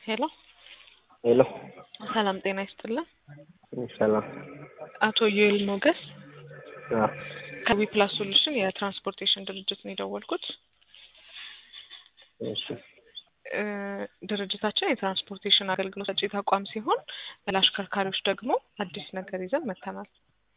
ሄሎ ሄሎ ሰላም ጤና ይስጥልን። ሰላም። አቶ ዩኤል ሞገስ አዎ፣ ከዊ ፕላስ ሶሉሽን የትራንስፖርቴሽን ድርጅት ነው የደወልኩት። እሺ እ ድርጅታችን የትራንስፖርቴሽን አገልግሎት ሰጪ ተቋም ሲሆን ለአሽከርካሪዎች ደግሞ አዲስ ነገር ይዘን መጥተናል።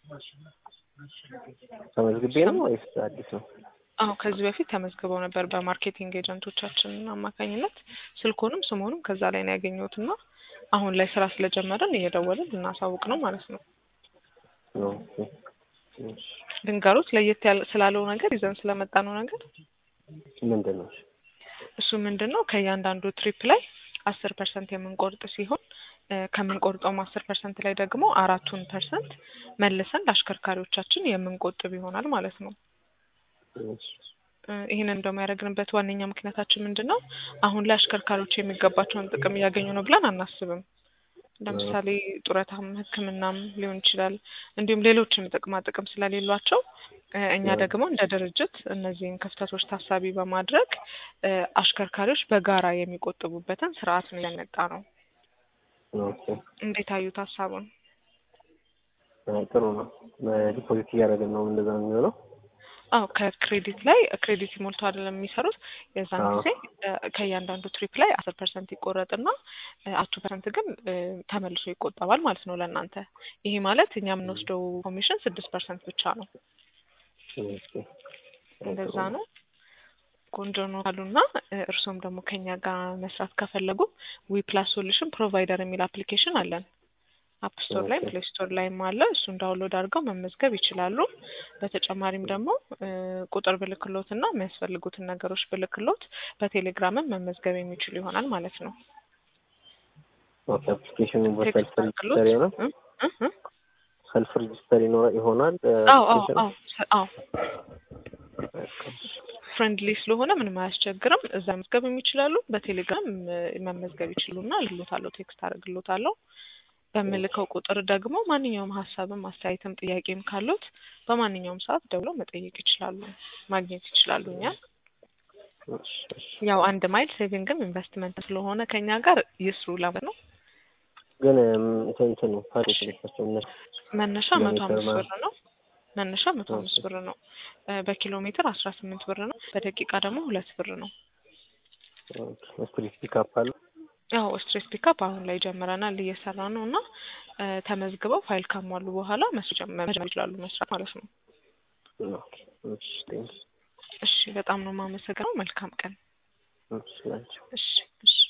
ተመዝግቤ ነው ወይስ አዲስ ነው? አዎ ከዚህ በፊት ተመዝግበው ነበር በማርኬቲንግ ኤጀንቶቻችን አማካኝነት ስልኮንም ስሙንም ከዛ ላይ ነው ያገኘሁት እና አሁን ላይ ስራ ስለጀመረን እየደወልን ልናሳውቅ ነው ማለት ነው። ኦኬ። እሺ ድንገሮት ለየት ያለ ስላለው ነገር ይዘን ስለመጣ ነው ነገር ምንድን ነው? እሱ ምንድን ነው ከእያንዳንዱ ትሪፕ ላይ አስር ፐርሰንት የምንቆርጥ ሲሆን እ ከምንቆርጠውም አስር ፐርሰንት ላይ ደግሞ አራቱን ፐርሰንት መልሰን ለአሽከርካሪዎቻችን የምንቆጥብ ይሆናል ማለት ነው። እሺ እ ይህንን እንደውም ያደረግንበት ዋነኛ ምክንያታችን ምንድን ነው? አሁን ላይ አሽከርካሪዎች የሚገባቸውን ጥቅም እያገኙ ነው ብለን አናስብም። ለምሳሌ ጡረታም፣ ሕክምናም ሊሆን ይችላል እንዲሁም ሌሎችም ጥቅማ ጥቅም ስለሌሏቸው እ እኛ ደግሞ እንደ ድርጅት እነዚህን ክፍተቶች ታሳቢ በማድረግ እ አሽከርካሪዎች በጋራ የሚቆጥቡበትን ስርዓት ነው ያመጣ ነው። ኦኬ። እንዴት አዩት ሀሳቡን? አይ ጥሩ ነው። ዲፖዚት እያደረግን ነው እንደዛ ነው የሚሆነው? አዎ ከክሬዲት ላይ ክሬዲት ሞልቶ አይደለም የሚሰሩት። የዛን አዎ። ጊዜ እ ከእያንዳንዱ ትሪፕ ላይ አስር ፐርሰንት ይቆረጥና አቱ ፐርሰንት ግን እ ተመልሶ ይቆጠባል ማለት ነው ለእናንተ። ይሄ ማለት እኛ የምንወስደው ኮሚሽን ስድስት ፐርሰንት ብቻ ነው። ኦኬ። እንደዛ ነው። ቆንጆ ነው ካሉና እ እርስዎም ደግሞ ከኛ ጋር መስራት ከፈለጉ ዊ ፕላስ ሶሉሽን ፕሮቫይደር የሚል አፕሊኬሽን አለን። አፕ ስቶር ላይ ኦኬ። ፕሌይ ስቶር ላይም አለ። እሱን ዳውንሎድ አድርገው መመዝገብ ይችላሉ። በተጨማሪም ደግሞ እ ቁጥር ብልክሎት እና የሚያስፈልጉትን ነገሮች ብልክሎት በቴሌግራምም መመዝገብ የሚችሉ ይሆናል ማለት ነው። ኦኬ። አፕሊኬሽኑ በሰልፍ ቴክስት አድርግሎት ሬጅስተር ይሆናል? እ እ እ ሰልፍ ሬጅስተር ይኖራ- ይሆናል? አዎ አዎ አፕሊኬሽኑ? አዎ ሰ- አዎ ፍሬንድሊ ስለሆነ ምንም አያስቸግርም። እዛ መመዝገብ የሚችላሉ። በቴሌግራም እ መመዝገብ ይችሉና ልሎታለሁ፣ ቴክስት አደርግሎታለሁ። በምልከው ቁጥር ደግሞ ማንኛውም ሀሳብም አስተያየትም ጥያቄም ካሉት በማንኛውም ሰዓት ደውለው መጠየቅ ይችላሉ፣ ማግኘት ይችላሉ። እኛ እሺ፣ እሺ። ያው አንድ ማይል ሴቪንግም ኢንቨስትመንት ስለሆነ ከኛ ጋር ይስሩ ለማለት ነው። ግን እም፣ እንትን እንትን ነው ፓኬጅ ልካቸው እነሱ መነሻ ኪሎ መቶ ሜትር አምስት ማለት ብር ነው። መነሻ መቶ አምስት ብር ነው። እ በኪሎ ሜትር አስራ ስምንት ብር ነው። በደቂቃ ደግሞ ሁለት ብር ነው። ስትሪት ፒካፕ አለ? ያው ስትሬስ ፒካፕ አሁን ላይ ጀምረናል እየሰራ ነው እና እ ተመዝግበው ፋይል ካሟሉ በኋላ መስራት መጀመር ይችላሉ መስራት ማለት ነው። ኦኬ። እሺ፣ ቴንክ እሺ በጣም ነው የማመሰግነው። መልካም ቀን። እሺ፣ ናቸው። እሺ እሺ